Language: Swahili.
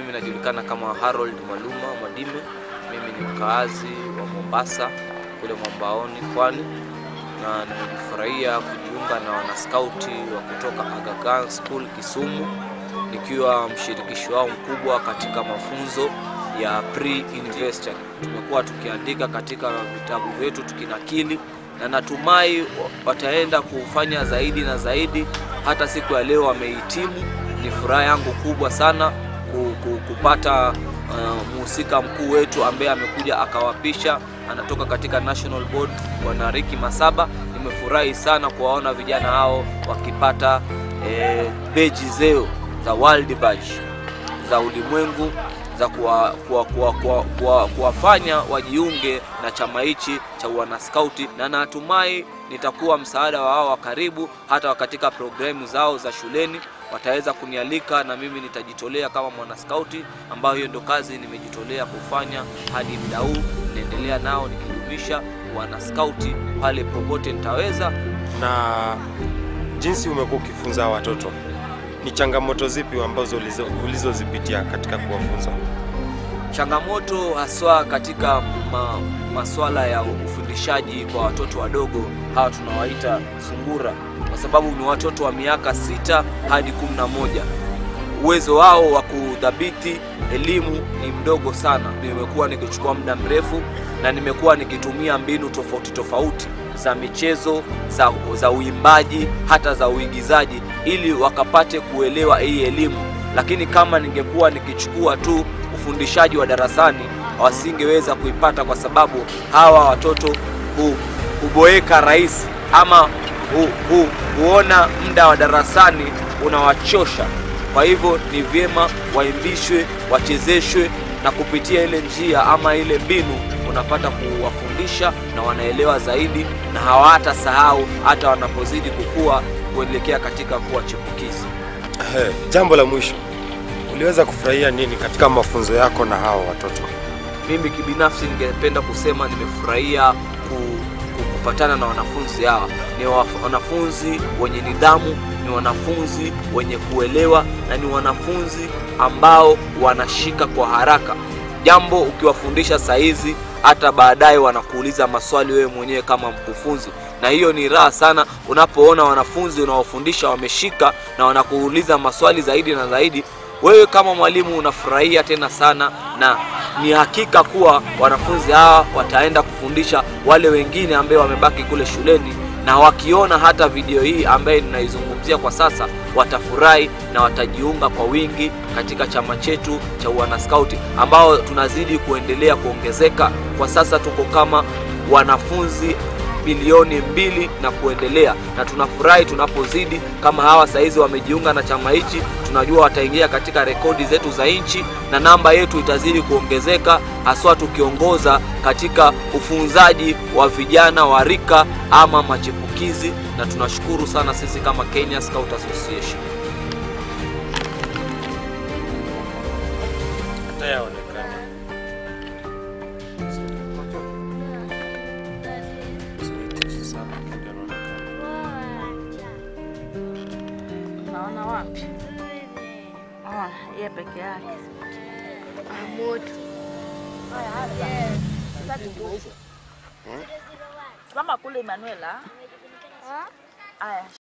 mimi najulikana kama Harold Maluma Mwadime. Mimi ni mkaazi wa Mombasa kule Mwambaoni, Pwani, na nimejifurahia kujiunga na wanaskauti wa kutoka Aga Khan School Kisumu, nikiwa mshirikishi wao mkubwa katika mafunzo ya pre-university. Tumekuwa tukiandika katika vitabu vyetu tukinakili, na natumai wataenda kufanya zaidi na zaidi. Hata siku ya leo wamehitimu. Ni furaha yangu kubwa sana ku- ku- kupata uh, mhusika mkuu wetu ambaye amekuja akawapisha, anatoka katika National Board, Bwana Riki Masaba. Nimefurahi sana kuwaona vijana hao wakipata eh, beji zeo za world badge za ulimwengu za kuwa- kuwa- kuwa- kuwa- kuwa- kuwafanya wajiunge na chama hichi cha wanaskauti, na natumai nitakuwa msaada wa wao wa karibu, hata katika programu zao za shuleni wataweza kunialika na mimi nitajitolea kama mwanaskauti, ambayo hiyo ndio kazi nimejitolea kufanya hadi muda huu. Naendelea nao nikidumisha wanaskauti pale popote nitaweza. Na jinsi umekuwa ukifunza watoto, ni changamoto zipi ambazo ulizo- ulizozipitia katika kuwafunza? changamoto haswa katika ma, maswala ya ufundishaji kwa watoto wadogo hawa tunawaita sungura, kwa sababu ni watoto wa miaka sita hadi kumi na moja. Uwezo wao wa kudhibiti elimu ni mdogo sana. Nimekuwa nikichukua muda mrefu na nimekuwa nikitumia mbinu tofauti tofauti za michezo, za, za uimbaji, hata za uigizaji ili wakapate kuelewa hii elimu, lakini kama ningekuwa nikichukua tu ufundishaji wa darasani wasingeweza kuipata, kwa sababu hawa watoto hu, huboeka rahisi ama hu, hu, huona muda wa darasani unawachosha. Kwa hivyo ni vyema waimbishwe, wachezeshwe, na kupitia ile njia ama ile mbinu unapata kuwafundisha na wanaelewa zaidi, na hawatasahau hata wanapozidi kukua kuelekea katika kuwa chipukizi. Ehe, Jambo la mwisho, uliweza kufurahia nini katika mafunzo yako na hawa watoto? Mimi kibinafsi ningependa kusema nimefurahia ku, ku, kupatana na wanafunzi hawa. Ni wa- wanafunzi wenye nidhamu, ni wanafunzi wenye kuelewa na ni wanafunzi ambao wanashika kwa haraka jambo. Ukiwafundisha saa hizi, hata baadaye wanakuuliza maswali wewe mwenyewe kama mkufunzi, na hiyo ni raha sana unapoona wanafunzi unaofundisha wameshika na wanakuuliza maswali zaidi na zaidi wewe kama mwalimu unafurahia tena sana, na ni hakika kuwa wanafunzi hawa wataenda kufundisha wale wengine ambao wamebaki kule shuleni, na wakiona hata video hii ambaye ninaizungumzia kwa sasa, watafurahi na watajiunga kwa wingi katika chama chetu cha wanaskauti ambao tunazidi kuendelea kuongezeka. Kwa sasa tuko kama wanafunzi bilioni mbili na kuendelea, na tunafurahi tunapozidi kama hawa saizi wamejiunga na chama hichi. Tunajua wataingia katika rekodi zetu za nchi na namba yetu itazidi kuongezeka, haswa tukiongoza katika ufunzaji wa vijana wa rika ama machipukizi, na tunashukuru sana sisi kama Kenya Scout Association. Hata yaonekana. Naona wapi? Ona yeye peke yake. Moto. Simama kule Emanuela. Aya.